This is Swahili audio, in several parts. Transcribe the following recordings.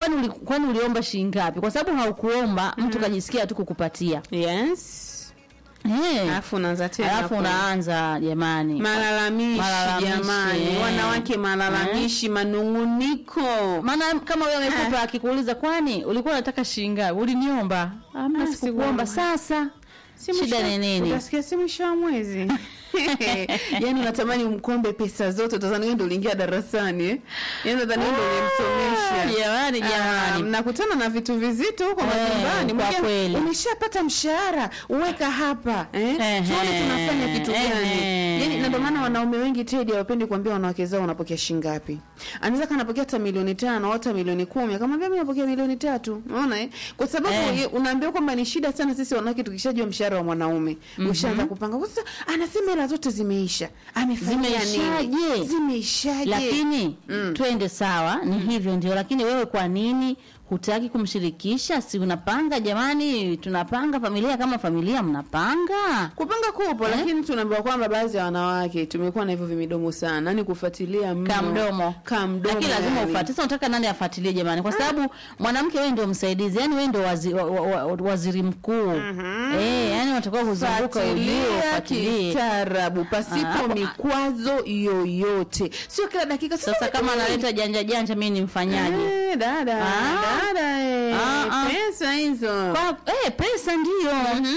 kwani uli, kwani uliomba shilingi ngapi kwa sababu haukuomba mtu kajisikia tu kukupatia yes Eh. alafu unaanza tena alafu hapo. unaanza jamani malalamishi Malalamishi, jamani eh. wanawake malalamishi manunguniko maana kama wewe amekupa akikuuliza kwani ulikuwa unataka shilingi ngapi uliniomba amna Ah, sikukuomba sikuomba. sasa Si shida mwisho- ni nini utasikia si mwisho wa mwezi yani unatamani umkombe pesa zote utazani wewe ndio uliingia darasani eh? yani utazani wewe ndio ulimsomesha jamani Ah, jamani mnakutana na vitu vizito huko Eh, majumbani kwa Mwingine, kweli. umeshapata mshahara uweka hapa eh? Ehe, tuone tunafanya kitu gani ehe. yani na ndio maana wanaume wengi tedi hawapendi kuambia wanawake zao wanapokea shilingi ngapi anaweza kana anapokea hata milioni tano au hata milioni kumi akamwambia mimi napokea milioni tatu unaona eh? kwa sababu Eh. ye- unaambiwa kwamba ni shida sana sisi wanawake tukishajua mshahara wa mwanaume ushaanza kupanga Kwa sasa anasema hela zote zimeisha amefanya nini Zimeishaje? zimeishaje lakini Mm. twende sawa ni hivyo ndio lakini wewe kwa nini hutaki kumshirikisha si unapanga jamani tunapanga familia kama familia mnapanga kupanga kupo lakini tunaambiwa kwamba baadhi ya wanawake tumekuwa na hivyo vimidomo sana yani kufuatilia mno kamdomo kamdomo lakini lazima yani. ufuate sasa unataka nani afuatilie jamani kwa sababu mwanamke wewe ndio msaidizi yani wewe ndio wazi, wa, wa, wa, waziri mkuu eh yani unatakiwa kuzunguka ujue Fuatilia ufuatilie kistaarabu pasipo Ah, mikwazo yoyote sio kila dakika sasa kama analeta janja janja mimi nimfanyaje Eh, dada Ah. dada eh, Ah, ah. pesa hizo kwa eh, pesa ndio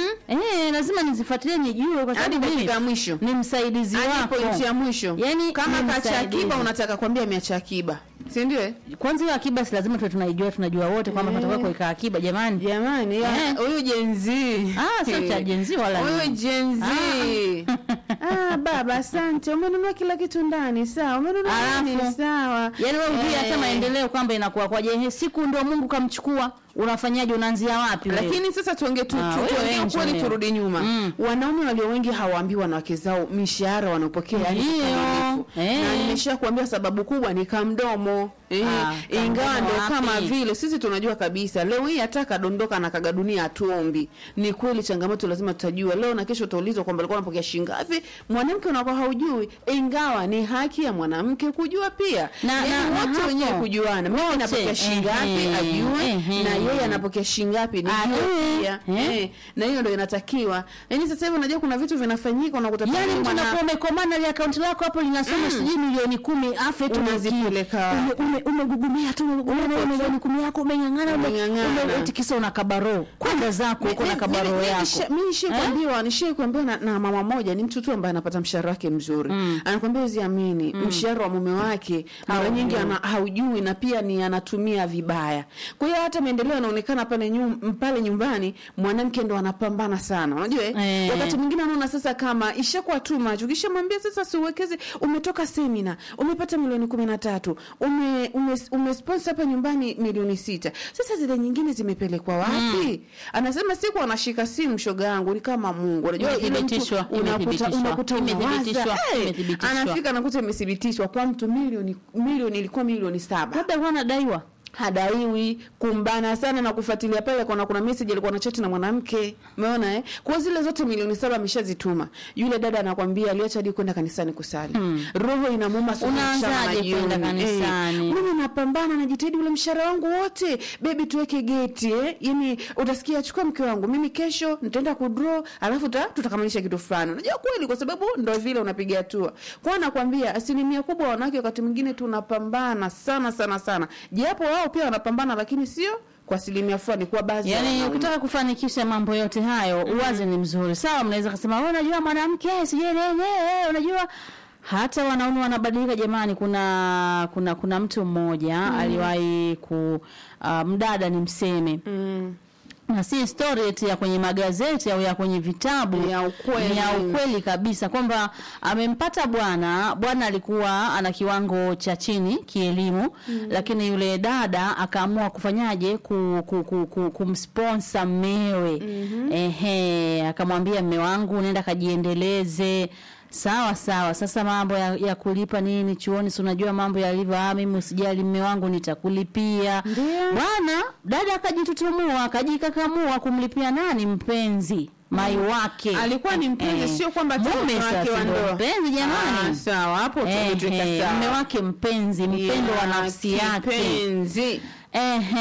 eh, lazima nizifuatilie nijue kwa hadi sababu mimi dakika ya mwisho ni msaidizi hadi wako pointi ya mwisho Yani, kama ni kacha msaidizi. akiba unataka kuambia ameacha akiba si ndio eh? kwanza hiyo akiba si lazima tuwe tunaijua tunajua wote kwamba Eh. tunatakiwa kuweka akiba jamani jamani ya- Eh. huyu jenzi Ah, sio cha Gen Z wala huyu nini. jenzi ah, baba asante umenunua kila kitu ndani sawa umenunua Alafu, nini sawa yaani wewe ujui hata Eh. maendeleo kwamba inakuwa kwaje Ehe, siku ndio mungu kamchukua unafanyaje unaanzia wapi wewe? lakini sasa tuonge tu, Ah, tu, wewe tuongee wengi ukweli wewe. turudi nyuma Mm. wanaume walio wengi hawaambii wanawake zao mishahara wanaopokea yani Ndio. kikamilifu. Eh. na nimesha kuambia sababu kubwa ni kamdomo eh, Ah, ingawa kamdomo ndo wapi? kama vile sisi tunajua kabisa leo hii hata kadondoka na kaga dunia hatuombi ni kweli changamoto lazima tutajua leo na kesho utaulizwa kwamba alikuwa anapokea shilingi ngapi mwanamke unakuwa haujui ingawa ni haki ya mwanamke kujua pia Na- Yaani na- na wote hapo, wenyewe kujuana mimi wote, napokea shilingi ngapi ehe, ajue ehe. na yeye anapokea shilingi ngapi nijue Ajue, pia eh. eh, na hiyo ndio inatakiwa yaani sasa hivi unajua kuna vitu vinafanyika unakuta yaani pengine mtu mwana- unakuwa umekomana ile akaunti lako hapo linasoma sijui milioni kumi afu eti Unazipeleka ume- ume- umegugumia tu umegugumia na hiyo milioni kumi yako umeng'ang'ana ume- Umeng'ang'ana. ume- eti kisa una kabaro kwenda zako huko na kabaro yako mi nishie kuambiwa nishie kuambiwa na, na mama moja ni mtu tu ambaye anapata mshahara wake mzuri anakwambia uziamini mshahara wa mume wake mara Haujui. nyingi ana, haujui na pia ni anatumia vibaya kwa hiyo hata maendeleo yanaonekana pale nyum, pale nyumbani mwanamke ndo anapambana sana unajua eh? Eh. wakati mwingine anaona sasa kama ishakuwa tu macho ukishamwambia sasa siuwekeze umetoka semina umepata milioni kumi na tatu ume, ume, umesponsor hapa nyumbani milioni sita sasa zile nyingine zimepelekwa wapi anasema siku anashika simu shoga yangu ni kama mungu unajua ile mtu Imethibitishwa, unakuta imethibitishwa, unakuta imethibitishwa, unawaza hey, imethibitishwa. anafika anakuta imethibitishwa kwa mtu milioni milioni ilikuwa milioni saba labda huwa anadaiwa hadaiwi kumbana sana na kufuatilia pale kuna kuna message alikuwa na chat na mwanamke umeona eh kwa zile zote milioni saba ameshazituma yule dada anakwambia aliacha hadi kwenda kanisani kusali roho inamuuma sana Unaanzaje mchana na kwenda jioni. kanisani? eh, mimi napambana najitahidi ule mshahara wangu wote bebi tuweke geti eh yani utasikia achukua mke wangu mimi kesho nitaenda kudraw alafu ta, tutakamilisha kitu fulani unajua kweli kwa sababu ndo vile unapiga hatua kwa nakwambia asilimia kubwa ya wanawake wakati mwingine tunapambana sana sana sana japo wao pia wanapambana lakini sio kwa asilimia fulani kwa baadhi ya yaani wanaume. ukitaka kufanikisha mambo yote hayo uwazi ni mzuri sawa mnaweza kusema wewe unajua mwanamke sijui nini eh, unajua hata wanaume wanabadilika jamani kuna kuna kuna mtu mmoja aliwahi ku uh, mdada ni mseme mm. na si story eti ya kwenye magazeti au ya kwenye vitabu Ni ya ukweli. ni ya ukweli kabisa kwamba amempata bwana bwana alikuwa ana kiwango cha chini kielimu mm. lakini yule dada akaamua kufanyaje ku, ku, ku, ku, kumsponsor mmewe mm-hmm. ehe akamwambia mme wangu nenda kajiendeleze sawa sawa sasa mambo ya, ya kulipa nini chuoni si unajua mambo yalivyo ah mimi usijali mme wangu nitakulipia Ndio. bwana dada akajitutumua akajikakamua kumlipia nani mpenzi mai wake alikuwa ni mpenzi Eh, sio kwamba tu mume mke wake sasa wa ndo ndoa. mpenzi Ah, jamani sawa hapo Eh, tumetuweka eh, sawa mume wake mpenzi mpendo wa Ya, nafsi yake kipenzi Ehe.